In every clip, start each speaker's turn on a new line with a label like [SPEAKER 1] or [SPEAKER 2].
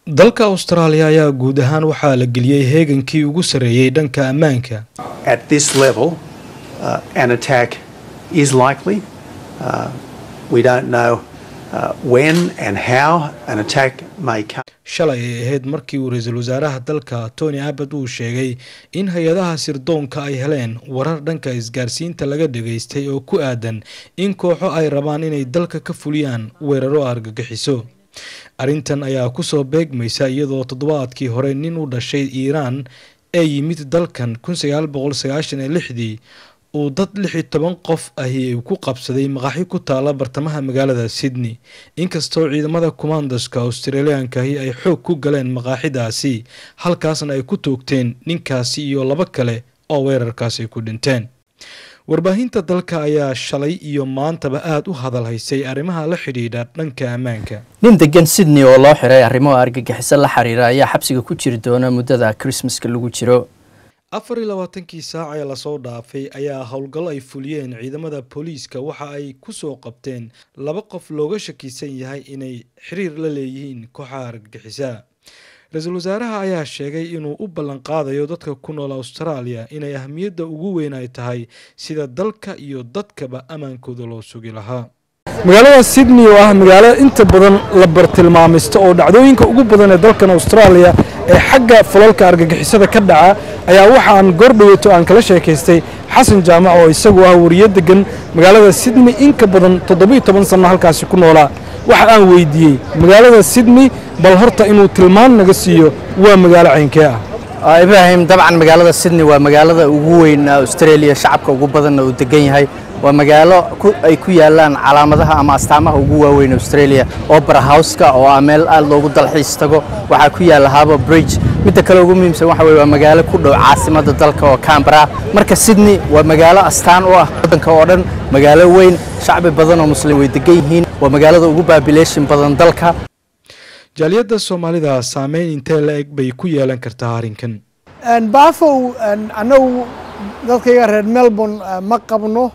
[SPEAKER 1] dalka austraaliya ayaa guud ahaan waxaa la geliyey heegankii ugu sarreeyey dhanka ammaanka
[SPEAKER 2] At this level, uh, an attack is likely. Uh, we don't know uh, when and how an attack may come.
[SPEAKER 1] shalay ay ahayd markii uu ra-iisul wasaaraha dalka tony abbott uu sheegay in hay-adaha sirdoonka ay heleen warar dhanka isgaarsiinta laga dhageystay oo ku aadan in kooxo ay rabaan inay dalka ka fuliyaan weeraro argagixiso arrintan ayaa kusoo beegmaysa iyadoo toddobaadkii hore nin u dhashay iiraan ee yimid dalkan kun sagaal boqol sagaashan iyo lixdii uu dad lix iyo toban qof ahi ku qabsaday maqaaxi ku taala bartamaha magaalada sydney inkastoo ciidamada commandoska australiyaankahi ay xoog ku galeen maqaaxidaasi halkaasna ay ku toogteen ninkaasi iyo laba kale oo weerarkaasi ku dhinteen warbaahinta dalka ayaa shalay iyo maantaba aada u hadal haysay arrimaha la xidhiidha dhanka ammaanka
[SPEAKER 3] nin degan sydney oo loo xiray arrimo argagixiso la xiriira ayaa xabsiga ku jiri doona muddada krismaska lagu jiro
[SPEAKER 1] afar iyo labaatankii saac ee lasoo dhaafay ayaa howlgal ay fuliyeen ciidamada booliiska waxa ay kusoo qabteen laba qof looga shakisan yahay inay xiriir la leeyihiin kooxaha argagixisa ra-iisul wasaaraha ayaa sheegay inuu u ballanqaadayo dadka ku nool austraaliya inay ahmiyadda ugu weyn ay tahay sida dalka iyo dadkaba ammaankooda loo sugi lahaa
[SPEAKER 4] magaalada sydney oo ah magaalo inta badan la bartilmaamaysto oo dhacdooyinka ugu badan ee dalkan austraaliya ee xagga falalka argagixisada ka dhaca ayaa waxa aan goordhoweeto aan kala sheekaystay xasan jaamac oo isagu ah wariye degan magaalada sydney in ka badan toddobiyo toban sanno halkaasi ku noolaa waxa aan weydiiyey magaalada sydney bal horta inuu tilmaan naga siiyo waa magaalo caynkee ah
[SPEAKER 3] ibraahim dabcan magaalada sydney waa magaalada ugu weyn australia shacabka ugu badanna uu degan yahay waa magaalo ay ku yaalaan calaamadaha ama astaamaha ugu waaweyn australia opera houseka oo ah meel aad loogu dalxiis tago waxaa ku yaalla harbour bridge midda kale ugu muhiimsan waxa weye waa magaalo ku dhow caasimadda dalka oo cambara marka sydney waa magaalo astaan u ah waddanka oo dhan magaalo weyn shacbi badan oo muslim way degan yihiin waa magaalada ugu babilation badan dalka
[SPEAKER 1] jaaliyadda soomaalida saameyn intee la eg bay ku yeelan kartaa arrinkan
[SPEAKER 5] baafow annagu dadkayga reer melbourne ma qabno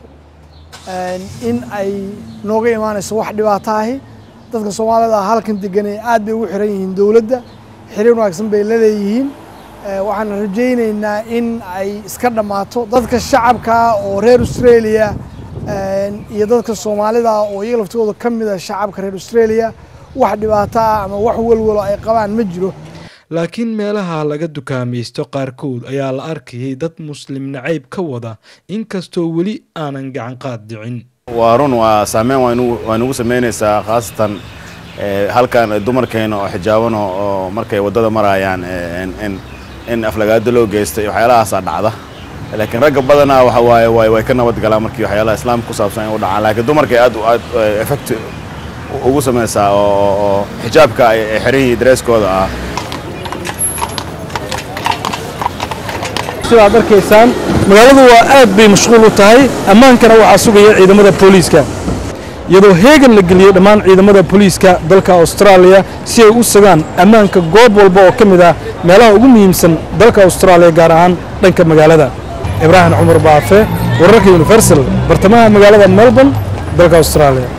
[SPEAKER 5] in ay nooga imaanayso wax dhibaato ahi dadka soomaalida halkan deganay aad bay ugu xiran yihiin dowladda xiriir wanaagsan bay la leeyihiin waxaan rajaynaynaa in ay iska dhammaato dadka shacabka oo reer australia iyo dadka soomaalida oo iyaga laftooda ka mid a shacabka reer australia wax dhibaato ah ama wax welwalo ay qabaan ma jiro
[SPEAKER 1] laakiin meelaha laga dukaamaysto qaarkood ayaa la arkayay dad muslim nacayb ka wada inkastoo weli aanan gacan qaad dhicin
[SPEAKER 6] waa run waa saameyn waa nugu samaynaysaa khaasatan halkan dumarkeena oo xijaaban oo markay waddada marayaan in aflagaado loo geystay waxyaalahaasaa dhacda laakiin ragga badanaa waxa waaye way ka nabad galaan markii waxyaalaha islaamka ku saabsan ay u dhacaan laakiin dumarkay aad aad effect ugu samaysaa oo xijaabka ay xiran yihiin dareeskooda ah
[SPEAKER 4] sidaad arkaysaan magaaladu waa aad bay mashquul u tahay ammaankana waxaa sugaya ciidamada booliiska iyadoo heegan la geliyey dhammaan ciidamada booliiska dalka austraaliya si ay u sugaan ammaanka goob walba oo ka mid ah meelaha ugu muhiimsan dalka austraaliya gaar ahaan dhanka magaalada ibraahim cumar baafe wararka universal bartamaha magaalada melbourne dalka austraaliya